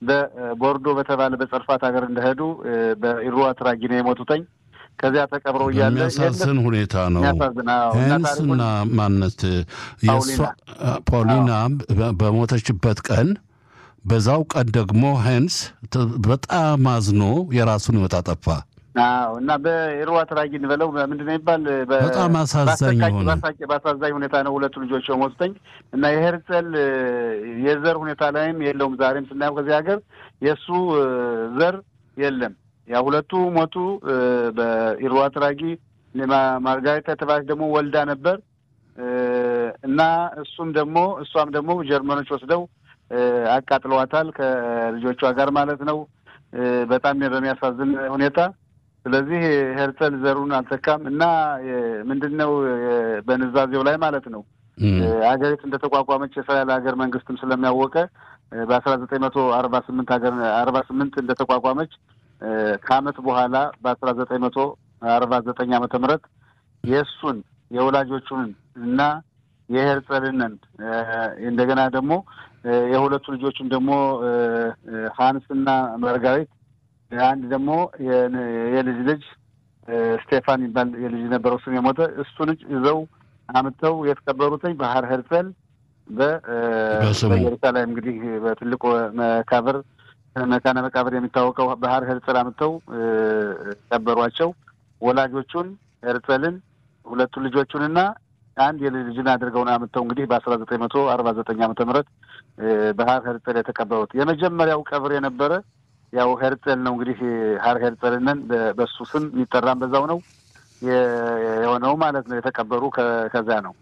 በቦርዶ በተባለ በጸርፋት ሀገር እንደሄዱ በኢሩ አትራጊ ነው የሞቱተኝ። ከዚያ ተቀብረው እያለ የሚያሳዝን ሁኔታ ነው። የሚያሳዝን አዎ። እና ሄንስና ታሪኩን ማነት የእሷ ፖሊና በሞተችበት ቀን በዛው ቀን ደግሞ ሄንስ ተ- በጣም አዝኖ የራሱን ሕይወት አጠፋ። አዎ እና በኢሩ አትራጊ እንበለው ምንድን ነው የሚባል በ- በጣም አሳዛኝ በአሰቃቂ- የሆነ በአሰቃቂ- በአሳዛኝ ሁኔታ ነው ሁለቱ ልጆች የሞቱተኝ እና የሄርጸል እ፣ የዘር ሁኔታ ላይም የለውም። ዛሬም ስናየው ከዚህ ሀገር የእሱ እ፣ ዘር የለም። ያ ሁለቱ ሞቱ። እ፣ በኢሩ አትራጊ ማ- ማርጋሪታ የተባለች ደግሞ ወልዳ ነበር እ፣ እና እሱም ደግሞ እሷም ደግሞ ጀርመኖች ወስደው እ፣ አቃጥለዋታል ከልጆቿ ጋር ማለት ነው እ፣ በጣም በሚያሳዝን ሁኔታ ስለዚህ ሄርጸል ዘሩን አልተካም እና ምንድን ነው በንዛዜው ላይ ማለት ነው እም፣ ሀገሪቱ እንደተቋቋመች የእስራኤል ሀገር መንግስትም ስለሚያወቀ በአስራ ዘጠኝ መቶ አርባ ስምንት ሀገር አርባ ስምንት እንደተቋቋመች እ፣ ከአመት በኋላ በአስራ ዘጠኝ መቶ አርባ ዘጠኝ ዓመተ ምህረት የእሱን የወላጆቹን እና የሄርጸልንን እ፣ እንደገና ደግሞ እ፣ የሁለቱ ልጆቹን ደግሞ እ፣ እ፣ ሀንስ እና መርጋሪት አንድ ደግሞ የን- የልጅ ልጅ እ፣ ስቴፋን ይባል የልጅ ነበረው እሱም የሞተ እሱ ልጅ ይዘው አምጥተው የተቀበሩትኝ ባህር ሄርጸል በ- እ፣ በስሙ። በኢየሩሳሌም እንግዲህ በትልቁ መቃብር መካነ መቃብር የሚታወቀው ባህር ሄርጸል አምጥተው እ፣ ቀበሯቸው። ወላጆቹን ሄርጸልን ሁለቱ ልጆቹንና አንድ የልጅ ልጅን አድርገው ነው አምጥተው እንግዲህ በአስራ ዘጠኝ መቶ አርባ ዘጠኝ ዓመተ ምህረት እ፣ ባህር ሄርጸል የተቀበሩት የመጀመሪያው ቀብር የነበረ ያው ሄርጸል ነው እንግዲህ ሀር ሄርጸልነን በ- በሱ ስም የሚጠራም በዛው ነው የ- የሆነው ማለት ነው። የተቀበሩ ከ- ከዛ ነው።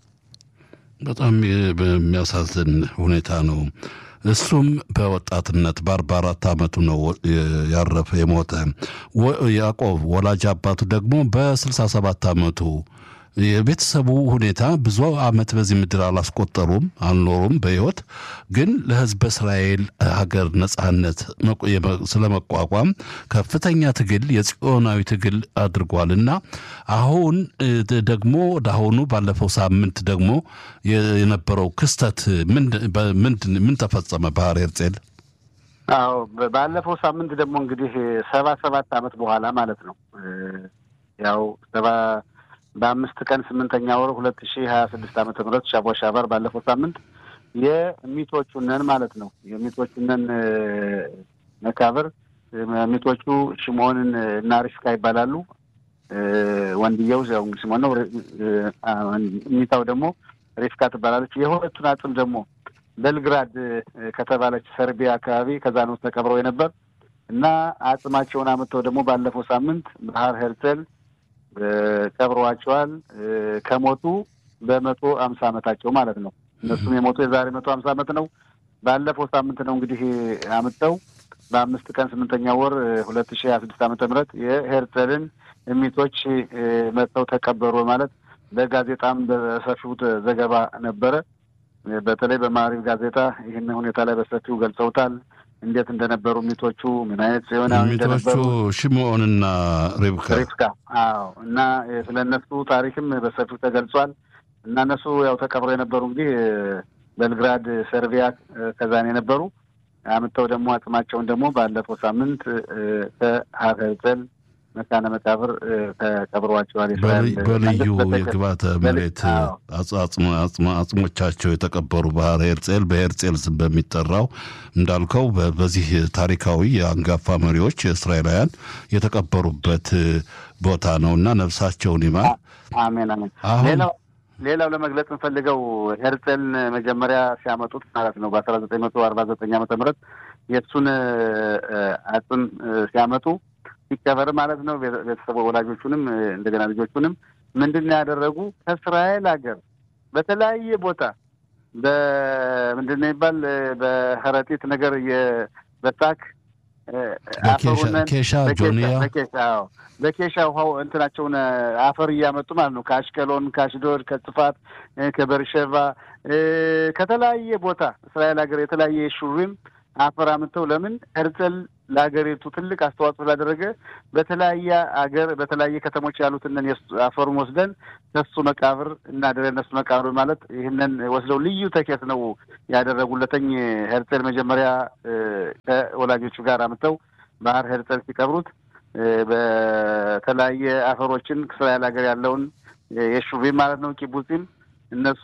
በጣም የ- በሚያሳዝን ሁኔታ ነው። እሱም በወጣትነት በአርባ አራት ዓመቱ ነው የ- ያረፈ የሞተ። ወ- ያዕቆብ ወላጅ አባቱ ደግሞ በስልሳ ሰባት ዓመቱ የቤተሰቡ ሁኔታ ብዙ ዓመት በዚህ ምድር አላስቆጠሩም አልኖሩም በሕይወት ግን ለሕዝበ እስራኤል ሀገር ነጻነት መቆ- የመ- ስለመቋቋም ከፍተኛ ትግል የጽዮናዊ ትግል አድርጓል እና አሁን እ, ደ- ደግሞ ወደ አሁኑ ባለፈው ሳምንት ደግሞ የ- የነበረው ክስተት ምንድ- በ- ምንድን ምን ተፈጸመ? ባህር ሄርጼል አዎ በ- ባለፈው ሳምንት ደግሞ እንግዲህ ሰባ ሰባት ዓመት በኋላ ማለት ነው እ፣ ያው ሰባ በአምስት ቀን ስምንተኛ ወር ሁለት ሺህ ሀያ ስድስት ዓመተ ምህረት ሻቦ ሻባር ባለፈው ሳምንት የሚቶቹነን ማለት ነው የሚቶቹነን እ፣ መቃብር እ፣ ሚቶቹ ሽሞንን እና ሪፍካ ይባላሉ። እ፣ ወንድየው ያው እንግዲህ ሽሞን ነው። ሪ- እ፣ አ፣ ሚታው ደግሞ ሪፍካ ትባላለች። የሁለቱን አጽም ደግሞ ቤልግራድ እ፣ ከተባለች ሰርቢያ አካባቢ ከዛ ነው ተቀብረው የነበር እና አጽማቸውን አምጥተው ደግሞ ባለፈው ሳምንት ባህር ሄርጸል እ፣ ቀብረዋቸዋል። እ፣ ከሞቱ በመቶ አምሳ ዓመታቸው ማለት ነው። እነሱም የሞቱ የዛሬ መቶ አምሳ ዓመት ነው። ባለፈው ሳምንት ነው እንግዲህ አምጥተው በአምስት ቀን ስምንተኛ ወር ሁለት ሺህ ሀያ ስድስት ዓመተ ምህረት የሄርጸልን እሚቶች እ፣ መጥተው ተቀበሩ ማለት በጋዜጣም በሰፊው ዘገባ ነበረ። በተለይ በማሪቭ ጋዜጣ ይህን ሁኔታ ላይ በሰፊው ገልጸውታል። እንዴት እንደነበሩ ሚቶቹ ምን አይነት ሲሆናዊ ሚቶቹ እንደነበሩ ሽምዖንና ሪብካ ሪፍካ አዎ። እና ስለ እነሱ ታሪክም በሰፊው ተገልጿል። እና እነሱ ያው ተቀብረው የነበሩ እንግዲህ ቤልግራድ ሰርቢያ ከዛን የነበሩ አምጥተው ደግሞ አጽማቸውን ደግሞ ባለፈው ሳምንት ከሀር ሄርጸል መካነ መቃብር ተቀብረዋቸዋል። የእስራኤል በልዩ- በልዩ መንግስት በተቀ- የግብዓተ በል- መሬት አዎ። አጽ- አጽሞ- አጽሞ- አጽሞቻቸው የተቀበሩ ባህር ሄርጼል በሄርጼል ስም በሚጠራው እንዳልከው በ- በዚህ ታሪካዊ የአንጋፋ መሪዎች እስራኤላውያን የተቀበሩበት ቦታ ነው እና ነፍሳቸውን ይማር። አሜን አሜን። አሁን- ሌላው ሌላው ለመግለጽ እንፈልገው ሄርጸልን መጀመሪያ ሲያመጡት ማለት ነው በአስራ ዘጠኝ መቶ አርባ ዘጠኝ ዓመተ ምህረት የእሱን እ፣ አጽም እ፣ ሲያመጡ ሲቀበር ማለት ነው ቤተ- ቤተሰቡ ወላጆቹንም እ፣ እንደገና ልጆቹንም ምንድን ነው ያደረጉ ከእስራኤል ሀገር በተለያየ ቦታ በምንድን ነው ይባል እ፣ በከረጢት ነገር የ- በሳክ እ፣ በኬሻ- አፈሩንን ኬሻ በኬሻ- ጆንያ በኬሻ አዎ በኬሻ ውሃው እንትናቸውን እ፣ አፈር እያመጡ ማለት ነው። ከአሽቀሎን፣ ከአሽዶድ፣ ከጽፋት፣ እ፣ ከበርሸቫ እ፣ ከተለያየ ቦታ እስራኤል ሀገር የተለያየ ሹሪም አፈር አምጥተው ለምን ሄርጸል ለሀገሪቱ ትልቅ አስተዋጽኦ ስላደረገ በተለያየ አገር በተለያየ ከተሞች ያሉትን አፈሩን ወስደን ከሱ መቃብር እናደረ እነሱ መቃብር ማለት ይህንን ወስደው ልዩ ተኬት ነው ያደረጉለተኝ ሄርጼል መጀመሪያ ከወላጆቹ ጋር አምጥተው ባህር ሄርጼል ሲቀብሩት በተለያየ አፈሮችን እስራኤል ሀገር ያለውን የሹቪም ማለት ነው ኪቡጺም እነሱ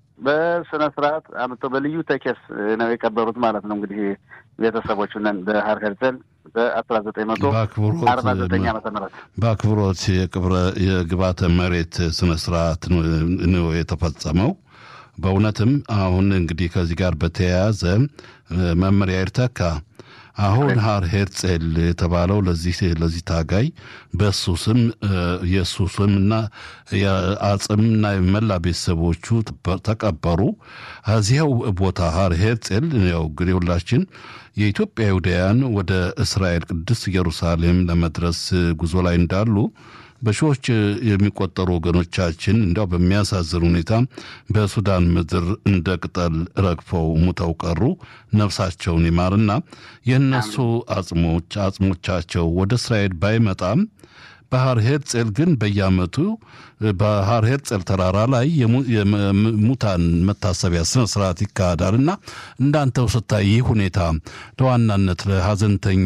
በስነ ስርዓት አምጥተው በልዩ ተኬስ ነው የቀበሩት ማለት ነው። እንግዲህ ቤተሰቦቹ ነን በሀር ሄርጸል በአስራ ዘጠኝ መቶ አርባ ዘጠኝ ዓመተ ምህረት በአክብሮት የቅብረ የግባተ መሬት ስነ ስርዓት ነው የተፈጸመው። በእውነትም አሁን እንግዲህ ከዚህ ጋር በተያያዘ መመሪያ ይርተካ አሁን ሀር ሄርጼል የተባለው ለዚህ ለዚህ ታጋይ በእሱ ስም የእሱ ስምና የአጽምና የመላ ቤተሰቦቹ ተቀበሩ። እዚያው ቦታ ሀር ሄርጼል ያው እንግዲህ ሁላችን የኢትዮጵያ ይሁዳውያን ወደ እስራኤል ቅድስት ኢየሩሳሌም ለመድረስ ጉዞ ላይ እንዳሉ በሺዎች የሚቆጠሩ ወገኖቻችን እንዲያው በሚያሳዝን ሁኔታ በሱዳን ምድር እንደ ቅጠል ረግፈው ሙተው ቀሩ። ነፍሳቸውን ይማርና የእነሱ አጽሞች አጽሞቻቸው ወደ እስራኤል ባይመጣም ባህር ሄርጼል ግን በየዓመቱ ባህር ሄርጼል ተራራ ላይ የሙታን መታሰቢያ ስነ ስርዓት ይካሄዳል እና እንዳንተው ስታይ ይህ ሁኔታ ለዋናነት ለሀዘንተኛ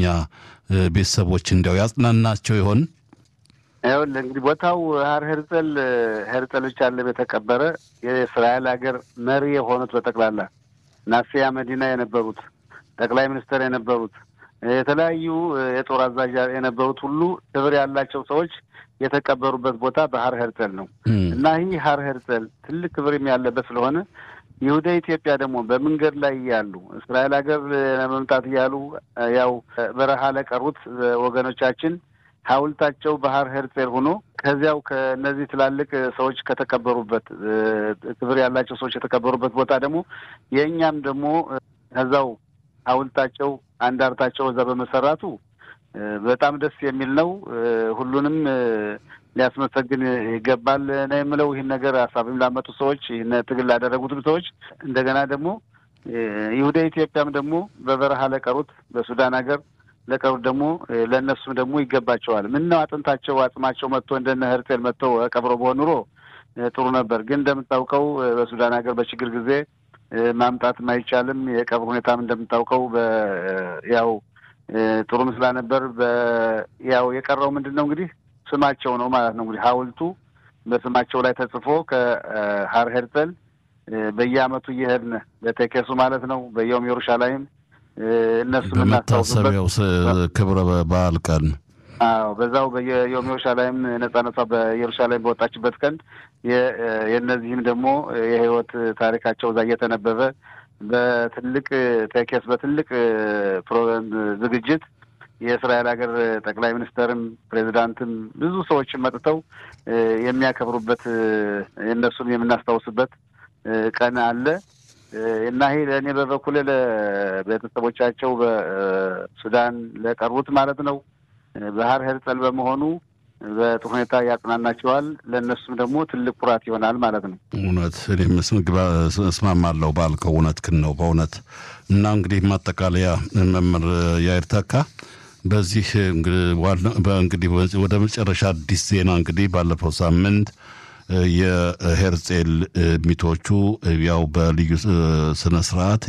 ቤተሰቦች እንዲያው ያጽናናቸው ይሆን? ይኸውልህ እንግዲህ ቦታው ሀር ሄርጸል ሄርጸል ብቻ አለም የተቀበረ የእስራኤል ሀገር መሪ የሆኑት በጠቅላላ ናሲያ መዲና የነበሩት ጠቅላይ ሚኒስትር የነበሩት የተለያዩ የጦር አዛዥ የነበሩት ሁሉ ክብር ያላቸው ሰዎች የተቀበሩበት ቦታ በሀር ሄርጸል ነው እና ይህ ሀር ሄርጸል ትልቅ ክብር ያለበት ስለሆነ ይሁዳ ኢትዮጵያ ደግሞ በመንገድ ላይ እያሉ እስራኤል ሀገር ለመምጣት እያሉ ያው በረሃ ለቀሩት ወገኖቻችን ሐውልታቸው ባህር ሄርጼል ሆኖ ከዚያው ከእነዚህ ትላልቅ ሰዎች ከተቀበሩበት ክብር ያላቸው ሰዎች የተቀበሩበት ቦታ ደግሞ የእኛም ደግሞ ከዛው ሐውልታቸው አንዳርታቸው እዛ በመሰራቱ በጣም ደስ የሚል ነው። ሁሉንም ሊያስመሰግን ይገባል ነው የምለው። ይህን ነገር ሀሳብም ላመጡ ሰዎች፣ ይህን ትግል ላደረጉትም ሰዎች እንደገና ደግሞ ይሁዳ ኢትዮጵያም ደግሞ በበረሃ ለቀሩት በሱዳን ሀገር ለቀሩት ደግሞ ለእነሱም ደግሞ ይገባቸዋል። ምን ነው አጥንታቸው አጽማቸው መጥቶ እንደነ ሄርቴል መጥተው ቀብሮ በሆን ኑሮ ጥሩ ነበር። ግን እንደምታውቀው በሱዳን ሀገር በችግር ጊዜ ማምጣትም አይቻልም። የቀብር ሁኔታም እንደምታውቀው ያው ጥሩ ምስላ ነበር። ያው የቀረው ምንድን ነው እንግዲህ ስማቸው ነው ማለት ነው። እንግዲህ ሐውልቱ በስማቸው ላይ ተጽፎ ከሀር ሄርጸል በየአመቱ እየሄድን በቴኬሱ ማለት ነው በየውም ኢየሩሻላይም እነሱ በመታሰቢያው ክብረ በዓል ቀን አዎ በዛው በየዮም ኢየሩሳሌም ነጻነቷ በኢየሩሳሌም በወጣችበት ቀን የእነዚህም ደግሞ የህይወት ታሪካቸው እዛ እየተነበበ በትልቅ ቴኬስ በትልቅ ዝግጅት የእስራኤል ሀገር ጠቅላይ ሚኒስተርም ፕሬዚዳንትም ብዙ ሰዎችም መጥተው የሚያከብሩበት የእነሱን የምናስታውስበት ቀን አለ እና ይሄ ለእኔ በበኩሌ ለቤተሰቦቻቸው በሱዳን ለቀሩት ማለት ነው ባህር ሄርጸል በመሆኑ በጥሩ ሁኔታ ያጽናናቸዋል። ለእነሱም ደግሞ ትልቅ ኩራት ይሆናል ማለት ነው። እውነት እኔም እስማማለሁ ባልከው እውነት ክን ነው በእውነት እና እንግዲህ ማጠቃለያ መምህር ያይር ተካ በዚህ እንግዲህ ወደ መጨረሻ አዲስ ዜና እንግዲህ ባለፈው ሳምንት የሄርጼል ሚቶቹ ያው በልዩ ስነ ስርዓት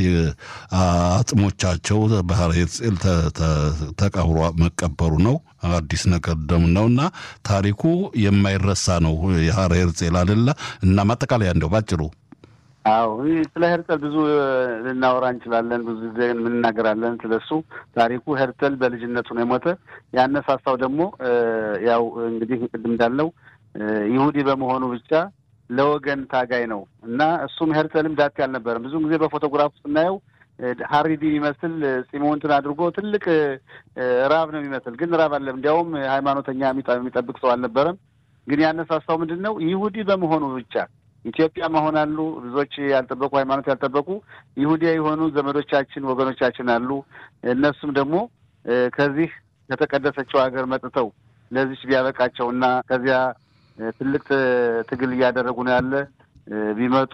አጽሞቻቸው ባህር ሄርጼል ተቀብሮ መቀበሩ ነው። አዲስ ነገር ደም ነው እና ታሪኩ የማይረሳ ነው። የሀር ሄርጼል አደለ እና ማጠቃለያ እንደው ባጭሩ አዎ ስለ ሄርጸል ብዙ ልናወራ እንችላለን። ብዙ ጊዜ እንናገራለን ስለሱ ታሪኩ። ሄርጸል በልጅነቱ ነው የሞተ። ያነሳሳው ደግሞ ያው እንግዲህ ቅድም እንዳለው ይሁዲ በመሆኑ ብቻ ለወገን ታጋይ ነው እና እሱም ሄርጸልም ዳቴ አልነበረም። ብዙ ጊዜ በፎቶግራፍ ስናየው ሀሪዲ የሚመስል ፂሙንትን አድርጎ ትልቅ ራብ ነው የሚመስል፣ ግን ራብ አለም። እንዲያውም ሃይማኖተኛ የሚጠብቅ ሰው አልነበረም። ግን ያነሳሳው ምንድን ነው ይሁዲ በመሆኑ ብቻ ኢትዮጵያ መሆን አሉ ብዙዎች ያልጠበቁ ሃይማኖት ያልጠበቁ ይሁዲያ የሆኑ ዘመዶቻችን ወገኖቻችን አሉ። እነሱም ደግሞ ከዚህ ከተቀደሰችው ሀገር መጥተው ለዚች ቢያበቃቸው እና ከዚያ ትልቅ ትግል እያደረጉ ነው ያለ ቢመጡ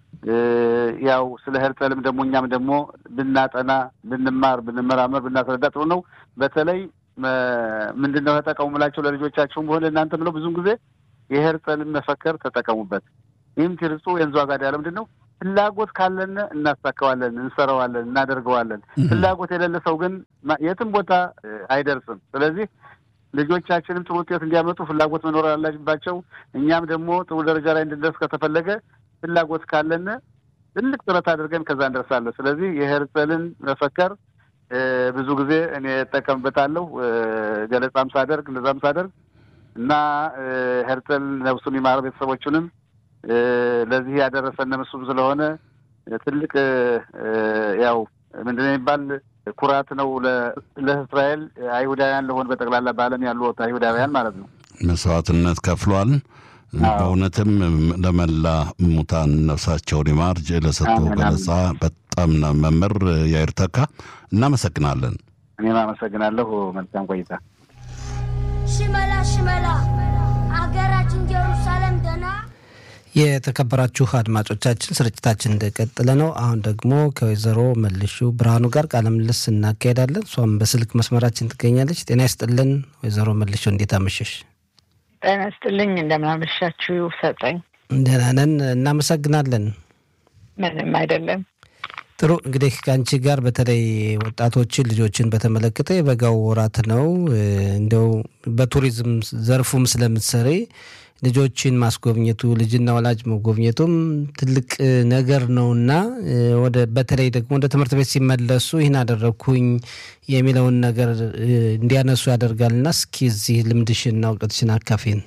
ያው ስለ ሄርጸልም ደግሞ እኛም ደግሞ ብናጠና ብንማር ብንመራመር ብናስረዳ ጥሩ ነው። በተለይ ምንድን ነው ተጠቀሙ ምላቸው ለልጆቻችሁም ሆነ እናንተ ብለው ብዙን ጊዜ የሄርጸልን መፈከር ተጠቀሙበት። ይህም ትርጹ የንዙ አጋዳ ያለ ምንድን ነው ፍላጎት ካለን እናሳካዋለን፣ እንሰራዋለን፣ እናደርገዋለን። ፍላጎት የሌለ ሰው ግን የትም ቦታ አይደርስም። ስለዚህ ልጆቻችንም ጥሩ ውጤት እንዲያመጡ ፍላጎት መኖር አለባቸው። እኛም ደግሞ ጥሩ ደረጃ ላይ እንድንደርስ ከተፈለገ ፍላጎት ካለን ትልቅ ጥረት አድርገን ከዛ እንደርሳለን። ስለዚህ የሄርጸልን መፈከር ብዙ ጊዜ እኔ እጠቀምበታለሁ ገለጻም ሳደርግ እንደዛም ሳደርግ እና ሄርጸል ነፍሱን ይማር ቤተሰቦቹንም ለዚህ ያደረሰን እሱም ስለሆነ ትልቅ ያው ምንድን የሚባል ኩራት ነው ለእስራኤል አይሁዳውያን ለሆን በጠቅላላ በዓለም ያሉ አይሁዳውያን ማለት ነው። መስዋዕትነት ከፍሏል። በእውነትም ለመላ ሙታን ነፍሳቸውን ይማር ለሰጡ ገለጻ በጣም መምህር ያይር ተካ እናመሰግናለን። እኔም አመሰግናለሁ። መልካም ቆይታ። ሽመላ ሽመላ አገራችን ጀሩሳሌም ደና የተከበራችሁ አድማጮቻችን ስርጭታችን እንደቀጠለ ነው። አሁን ደግሞ ከወይዘሮ መልሹ ብርሃኑ ጋር ቃለ ምልልስ እናካሄዳለን። እሷም በስልክ መስመራችን ትገኛለች። ጤና ይስጥልን ወይዘሮ መልሹ፣ እንዴት አመሸሽ? ጤና ይስጥልኝ። እንደምናመሻችሁ ሰጠኝ። ደህና ነን፣ እናመሰግናለን። ምንም አይደለም። ጥሩ እንግዲህ ከአንቺ ጋር በተለይ ወጣቶችን ልጆችን በተመለከተ የበጋው ወራት ነው። እንዲያው በቱሪዝም ዘርፉም ስለምትሰሪ ልጆችን ማስጎብኘቱ ልጅና ወላጅ መጎብኘቱም ትልቅ ነገር ነውና ወደ በተለይ ደግሞ ወደ ትምህርት ቤት ሲመለሱ ይህን አደረግኩኝ የሚለውን ነገር እንዲያነሱ ያደርጋልና እስኪ እዚህ ልምድሽና እውቀትሽን አካፊን።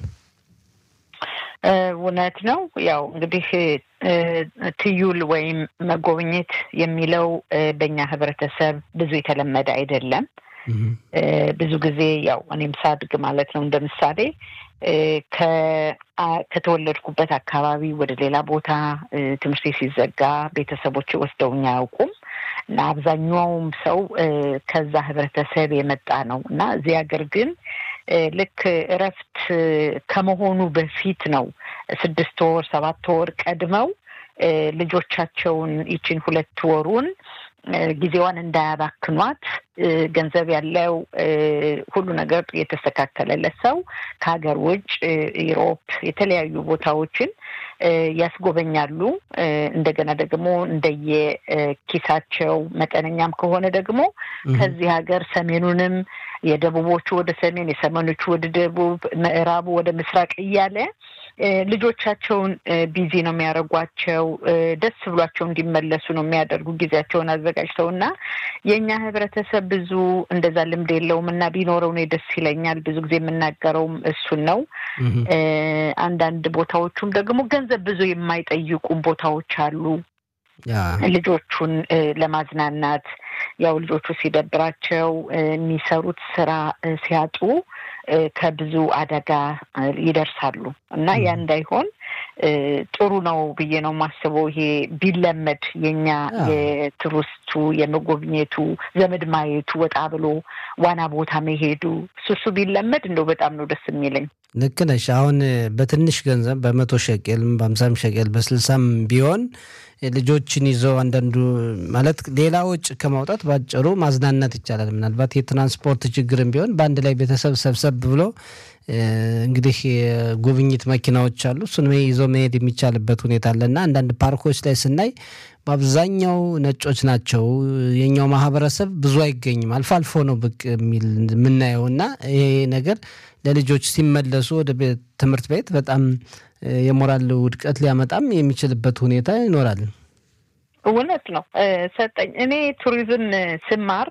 እውነት ነው። ያው እንግዲህ ትዩል ወይም መጎብኘት የሚለው በእኛ ህብረተሰብ ብዙ የተለመደ አይደለም። ብዙ ጊዜ ያው እኔም ሳድግ ማለት ነው እንደ ምሳሌ ከተወለድኩበት አካባቢ ወደ ሌላ ቦታ ትምህርት ሲዘጋ ቤተሰቦች ወስደውኝ አያውቁም እና አብዛኛውም ሰው ከዛ ህብረተሰብ የመጣ ነው እና እዚህ ሀገር ግን ልክ እረፍት ከመሆኑ በፊት ነው ስድስት ወር ሰባት ወር ቀድመው ልጆቻቸውን ይችን ሁለት ወሩን ጊዜዋን እንዳያባክኗት ገንዘብ ያለው ሁሉ ነገር የተስተካከለለት ሰው ከሀገር ውጭ ኢሮፕ የተለያዩ ቦታዎችን ያስጎበኛሉ። እንደገና ደግሞ እንደየ ኪሳቸው መጠነኛም ከሆነ ደግሞ ከዚህ ሀገር ሰሜኑንም የደቡቦቹ ወደ ሰሜን፣ የሰሜኖቹ ወደ ደቡብ፣ ምዕራቡ ወደ ምስራቅ እያለ ልጆቻቸውን ቢዚ ነው የሚያደርጓቸው። ደስ ብሏቸው እንዲመለሱ ነው የሚያደርጉ ጊዜያቸውን አዘጋጅተው እና የእኛ ህብረተሰብ ብዙ እንደዛ ልምድ የለውም እና ቢኖረው እኔ ደስ ይለኛል። ብዙ ጊዜ የምናገረውም እሱን ነው። አንዳንድ ቦታዎቹም ደግሞ ገንዘብ ብዙ የማይጠይቁ ቦታዎች አሉ። ልጆቹን ለማዝናናት ያው ልጆቹ ሲደብራቸው የሚሰሩት ስራ ሲያጡ ከብዙ አደጋ ይደርሳሉ እና ያ እንዳይሆን ጥሩ ነው ብዬ ነው የማስበው። ይሄ ቢለመድ የኛ የቱሪስቱ የመጎብኘቱ ዘመድ ማየቱ ወጣ ብሎ ዋና ቦታ መሄዱ እሱ ቢለመድ እንደው በጣም ነው ደስ የሚለኝ። ልክ ነሽ። አሁን በትንሽ ገንዘብ በመቶ ሸቄልም በአምሳም ሸቄል በስልሳም ቢሆን ልጆችን ይዘው አንዳንዱ ማለት ሌላ ወጪ ከማውጣት ባጭሩ ማዝናናት ይቻላል። ምናልባት የትራንስፖርት ችግርም ቢሆን በአንድ ላይ ቤተሰብ ሰብሰብ ብሎ እንግዲህ የጉብኝት መኪናዎች አሉ። እሱን ይዞ መሄድ የሚቻልበት ሁኔታ አለና አንዳንድ ፓርኮች ላይ ስናይ በአብዛኛው ነጮች ናቸው። የኛው ማህበረሰብ ብዙ አይገኝም። አልፎ አልፎ ነው ብቅ የሚል የምናየው እና ይሄ ነገር ለልጆች ሲመለሱ ወደ ትምህርት ቤት በጣም የሞራል ውድቀት ሊያመጣም የሚችልበት ሁኔታ ይኖራል። እውነት ነው ሰጠኝ። እኔ ቱሪዝም ስማር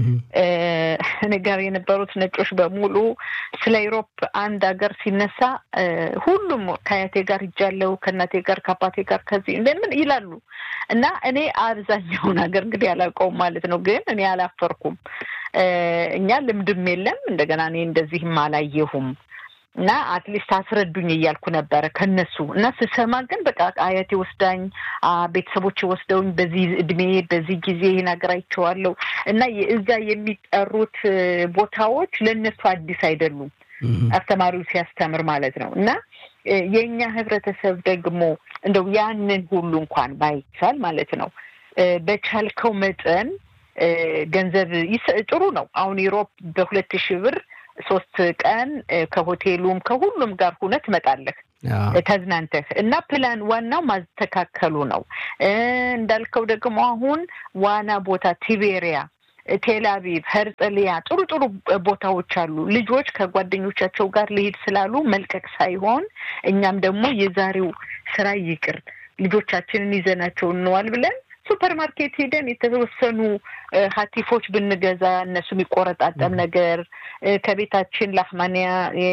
እኔ ጋር የነበሩት ነጮች በሙሉ ስለ ኢሮፕ አንድ ሀገር ሲነሳ ሁሉም ከአያቴ ጋር ሂጃለሁ፣ ከእናቴ ጋር ከአባቴ ጋር ከዚህ እንደምን ይላሉ እና እኔ አብዛኛውን ሀገር እንግዲህ አላውቀውም ማለት ነው። ግን እኔ አላፈርኩም። እኛ ልምድም የለም እንደገና እኔ እንደዚህም አላየሁም እና አትሊስት አስረዱኝ እያልኩ ነበረ ከነሱ እና ስሰማ ግን በቃ አያቴ ወስዳኝ ቤተሰቦች ወስደውኝ በዚህ እድሜ በዚህ ጊዜ ይህን ሀገር አይቼዋለሁ እና እዛ የሚጠሩት ቦታዎች ለእነሱ አዲስ አይደሉም። አስተማሪው ሲያስተምር ማለት ነው እና የእኛ ህብረተሰብ ደግሞ እንደው ያንን ሁሉ እንኳን ባይቻል ማለት ነው በቻልከው መጠን ገንዘብ ጥሩ ነው። አሁን ዩሮፕ በሁለት ሺህ ብር ሶስት ቀን ከሆቴሉም ከሁሉም ጋር ሁነት ትመጣለህ ተዝናንተህ እና ፕላን ዋናው ማስተካከሉ ነው። እንዳልከው ደግሞ አሁን ዋና ቦታ ቲቤሪያ፣ ቴልአቪቭ፣ ሄርጽሊያ ጥሩ ጥሩ ቦታዎች አሉ። ልጆች ከጓደኞቻቸው ጋር ሊሄድ ስላሉ መልቀቅ ሳይሆን እኛም ደግሞ የዛሬው ስራ ይቅር ልጆቻችንን ይዘናቸው እንዋል ብለን ሱፐር ማርኬት ሄደን የተወሰኑ ሀቲፎች ብንገዛ እነሱ የሚቆረጣጠም ነገር ከቤታችን ላህማንያ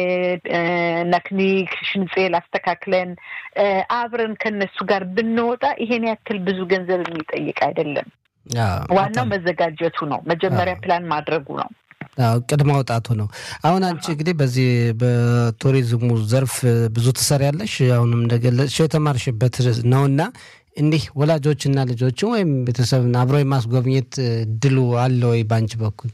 ነክኒክ ሽንጼል አስተካክለን አብረን ከነሱ ጋር ብንወጣ ይሄን ያክል ብዙ ገንዘብ የሚጠይቅ አይደለም። ዋናው መዘጋጀቱ ነው። መጀመሪያ ፕላን ማድረጉ ነው። እቅድ ማውጣቱ ነው። አሁን አንቺ እንግዲህ በዚህ በቱሪዝሙ ዘርፍ ብዙ ትሰሪያለሽ። አሁንም እንደገለጽሽው የተማርሽበት ነውና እንዲህ ወላጆችና ልጆችን ወይም ቤተሰብን አብሮ የማስጎብኘት ድሉ አለ ወይ በአንቺ በኩል?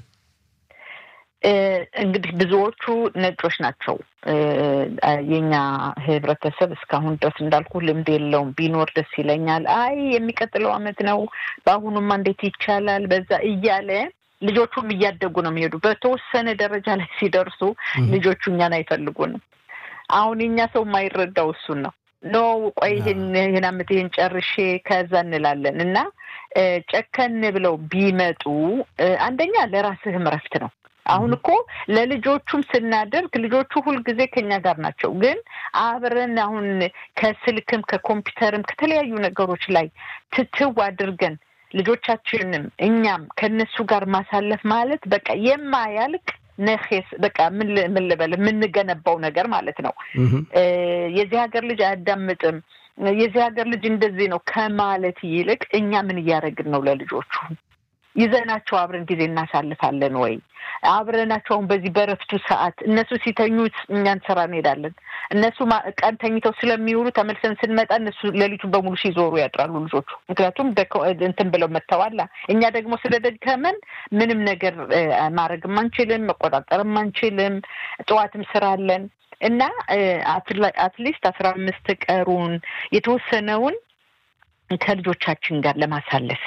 እንግዲህ ብዙዎቹ ነጮች ናቸው። የኛ ህብረተሰብ እስካሁን ድረስ እንዳልኩ ልምድ የለውም። ቢኖር ደስ ይለኛል። አይ የሚቀጥለው አመት ነው፣ በአሁኑማ እንዴት ይቻላል፣ በዛ እያለ ልጆቹም እያደጉ ነው የሚሄዱ። በተወሰነ ደረጃ ላይ ሲደርሱ ልጆቹ እኛን አይፈልጉንም። አሁን የኛ ሰው የማይረዳው እሱን ነው። ኖ ቆይ ይህን ይህን አመት ይህን ጨርሼ ከዛ እንላለን እና ጨከን ብለው ቢመጡ አንደኛ ለራስህም እረፍት ነው። አሁን እኮ ለልጆቹም ስናደርግ ልጆቹ ሁልጊዜ ከኛ ጋር ናቸው። ግን አብረን አሁን ከስልክም ከኮምፒውተርም ከተለያዩ ነገሮች ላይ ትትው አድርገን ልጆቻችንም እኛም ከነሱ ጋር ማሳለፍ ማለት በቃ የማያልቅ ነኼስ በቃ ምን ልበል የምንገነባው ነገር ማለት ነው። የዚህ ሀገር ልጅ አያዳምጥም፣ የዚህ ሀገር ልጅ እንደዚህ ነው ከማለት ይልቅ እኛ ምን እያደረግን ነው ለልጆቹ ይዘናቸው አብረን ጊዜ እናሳልፋለን ወይ? አብረናቸው አሁን በዚህ በረፍቱ ሰዓት እነሱ ሲተኙ እኛን ስራ እንሄዳለን። እነሱ ቀን ተኝተው ስለሚውሉ ተመልሰን ስንመጣ እነሱ ሌሊቱን በሙሉ ሲዞሩ ያድራሉ ልጆቹ። ምክንያቱም እንትን ብለው መጥተዋላ። እኛ ደግሞ ስለደከመን ምንም ነገር ማድረግም አንችልም፣ መቆጣጠርም አንችልም። ጠዋትም ስራ አለን እና አትሊስት አስራ አምስት ቀሩን የተወሰነውን ከልጆቻችን ጋር ለማሳለፍ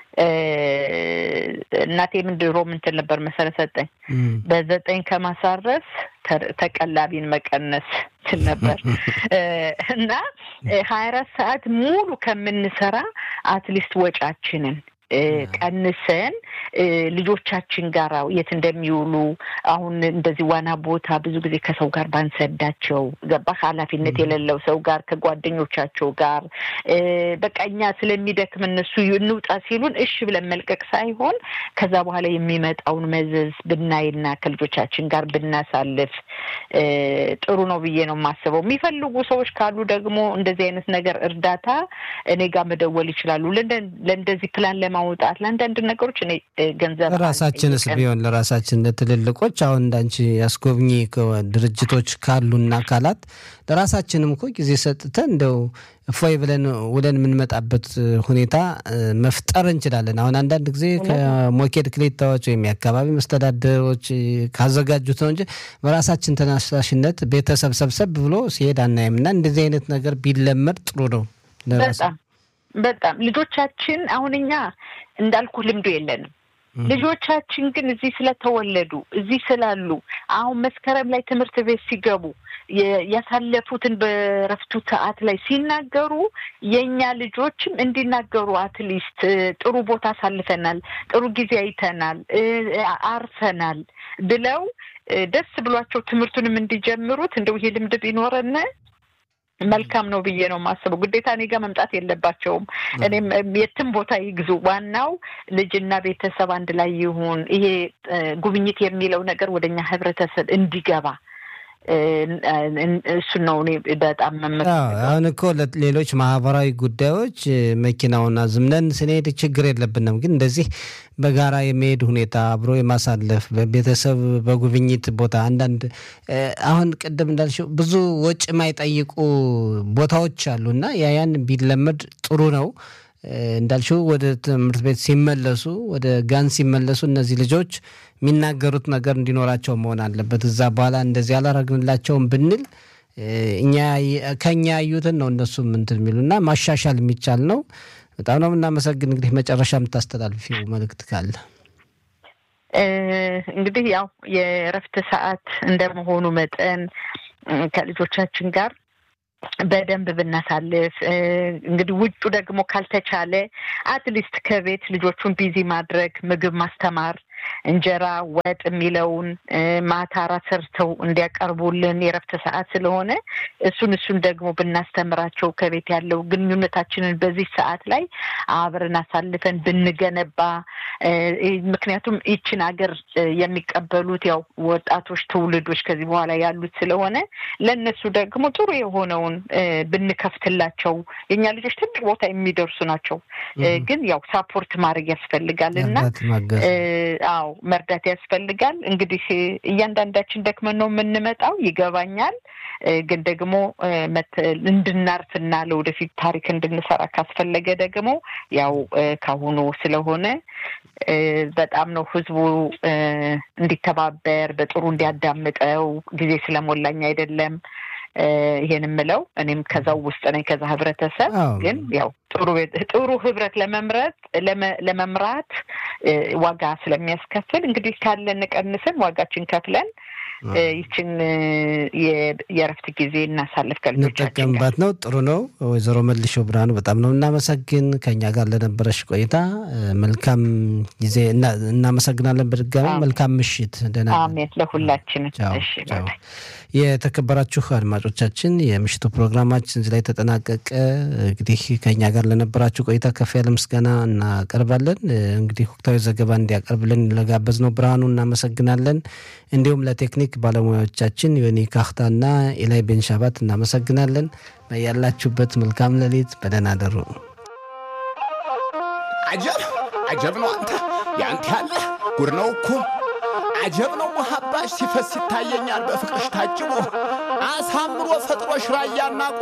እናቴ ምን ድሮ ምንትን ነበር መሰረት ሰጠኝ በዘጠኝ ከማሳረፍ ተቀላቢን መቀነስ ስል ነበር እና ሀያ አራት ሰዓት ሙሉ ከምንሰራ አትሊስት ወጫችንን ቀንሰን ልጆቻችን ጋር የት እንደሚውሉ አሁን እንደዚህ ዋና ቦታ ብዙ ጊዜ ከሰው ጋር ባንሰዳቸው ገባህ? ኃላፊነት የሌለው ሰው ጋር ከጓደኞቻቸው ጋር በቃ እኛ ስለሚደክም እነሱ እንውጣ ሲሉን እሺ ብለን መልቀቅ ሳይሆን ከዛ በኋላ የሚመጣውን መዘዝ ብናይና ከልጆቻችን ጋር ብናሳልፍ ጥሩ ነው ብዬ ነው የማስበው። የሚፈልጉ ሰዎች ካሉ ደግሞ እንደዚህ አይነት ነገር እርዳታ እኔ ጋር መደወል ይችላሉ። ለእንደዚህ ፕላን ለማ ማውጣት ለአንዳንድ ነገሮች እኔ ገንዘብ ራሳችንስ ቢሆን ለራሳችን ለትልልቆች አሁን እንዳንቺ ያስጎብኚ ድርጅቶች ካሉና አካላት ለራሳችንም እኮ ጊዜ ሰጥተን እንደው እፎይ ብለን ውለን የምንመጣበት ሁኔታ መፍጠር እንችላለን። አሁን አንዳንድ ጊዜ ከሞኬድ ክሌታዎች ወይም የአካባቢ መስተዳደሮች ካዘጋጁት ነው እንጂ በራሳችን ተነሳሽነት ቤተሰብ ሰብሰብ ብሎ ሲሄድ አናይም እና እንደዚህ አይነት ነገር ቢለመድ ጥሩ ነው። በጣም በጣም ልጆቻችን አሁን እኛ እንዳልኩ ልምዱ የለንም። ልጆቻችን ግን እዚህ ስለተወለዱ እዚህ ስላሉ አሁን መስከረም ላይ ትምህርት ቤት ሲገቡ ያሳለፉትን በረፍቱ ሰዓት ላይ ሲናገሩ የእኛ ልጆችም እንዲናገሩ አትሊስት ጥሩ ቦታ አሳልፈናል፣ ጥሩ ጊዜ አይተናል፣ አርፈናል ብለው ደስ ብሏቸው ትምህርቱንም እንዲጀምሩት እንደው ይሄ ልምድ ቢኖረን መልካም ነው ብዬ ነው የማስበው። ግዴታ እኔ ጋር መምጣት የለባቸውም። እኔም የትም ቦታ ይግዙ፣ ዋናው ልጅና ቤተሰብ አንድ ላይ ይሁን። ይሄ ጉብኝት የሚለው ነገር ወደኛ ህብረተሰብ እንዲገባ እሱን ነው እኔ በጣም መመ አሁን እኮ ሌሎች ማህበራዊ ጉዳዮች መኪናውን አዝምነን ስንሄድ ችግር የለብንም። ግን እንደዚህ በጋራ የመሄድ ሁኔታ አብሮ የማሳለፍ በቤተሰብ በጉብኝት ቦታ አንዳንድ አሁን ቅድም እንዳልሽው ብዙ ወጪ የማይጠይቁ ቦታዎች አሉ እና ያያን ቢለመድ ጥሩ ነው። እንዳልሽው ወደ ትምህርት ቤት ሲመለሱ ወደ ጋን ሲመለሱ እነዚህ ልጆች የሚናገሩት ነገር እንዲኖራቸው መሆን አለበት። እዛ በኋላ እንደዚህ አላረግንላቸውም ብንል እኛ ከኛ ያዩትን ነው እነሱም እንትን የሚሉና ማሻሻል የሚቻል ነው። በጣም ነው የምናመሰግን። እንግዲህ መጨረሻ የምታስተላልፊው መልእክት ካለ? እንግዲህ ያው የእረፍት ሰዓት እንደመሆኑ መጠን ከልጆቻችን ጋር በደንብ ብናሳልፍ እንግዲህ ውጩ ደግሞ ካልተቻለ አትሊስት ከቤት ልጆቹን ቢዚ ማድረግ ምግብ ማስተማር እንጀራ ወጥ የሚለውን ማታ ራት ሰርተው እንዲያቀርቡልን የረፍት ሰዓት ስለሆነ እሱን እሱን ደግሞ ብናስተምራቸው ከቤት ያለው ግንኙነታችንን በዚህ ሰዓት ላይ አብረን አሳልፈን ብንገነባ ምክንያቱም ይችን ሀገር የሚቀበሉት ያው ወጣቶች ትውልዶች ከዚህ በኋላ ያሉት ስለሆነ ለእነሱ ደግሞ ጥሩ የሆነውን ብንከፍትላቸው የእኛ ልጆች ትልቅ ቦታ የሚደርሱ ናቸው። ግን ያው ሳፖርት ማድረግ ያስፈልጋል እና አዎ መርዳት ያስፈልጋል። እንግዲህ እያንዳንዳችን ደክመን ነው የምንመጣው ይገባኛል። ግን ደግሞ እንድናርፍና ለወደፊት ታሪክ እንድንሰራ ካስፈለገ ደግሞ ያው ካሁኑ ስለሆነ በጣም ነው ህዝቡ እንዲተባበር በጥሩ እንዲያዳምጠው ጊዜ ስለሞላኝ አይደለም ይሄን የምለው እኔም ከዛው ውስጥ ነኝ። ከዛ ህብረተሰብ ግን ያው ጥሩ ጥሩ ህብረት ለመምረጥ ለመምራት ዋጋ ስለሚያስከፍል እንግዲህ ካለን ቀንስን ዋጋችን ከፍለን ይችን የእረፍት ጊዜ እናሳልፍ እንጠቀምባት ነው። ጥሩ ነው። ወይዘሮ መልሼው ብርሃኑ በጣም ነው እናመሰግን ከኛ ጋር ለነበረሽ ቆይታ መልካም ጊዜ እናመሰግናለን። በድጋሚ መልካም ምሽት። ደህና አሜን። ለሁላችን የተከበራችሁ አድማጮቻችን የምሽቱ ፕሮግራማችን እዚህ ላይ ተጠናቀቀ። እንግዲህ ከኛ ጋር ለነበራችሁ ቆይታ ከፍ ያለ ምስጋና እናቀርባለን። እንግዲህ ወቅታዊ ዘገባ እንዲያቀርብልን ለጋበዝ ነው ብርሃኑ እናመሰግናለን። እንዲሁም ለቴክኒክ ባለሙያዎቻችን ዮኒ ካክታና ኢላይ ቤንሻባት እናመሰግናለን። ያላችሁበት መልካም ሌሊት፣ በደህና አደሩ። አጀብ አጀብ ነው አንተ ያንተ ያለ ጉድ ነው እኮ አጀብ ነው መሀባሽ ሲፈስ ይታየኛል በፍቅርሽ ታጅቦ አሳምሮ ፈጥሮሽ ራያና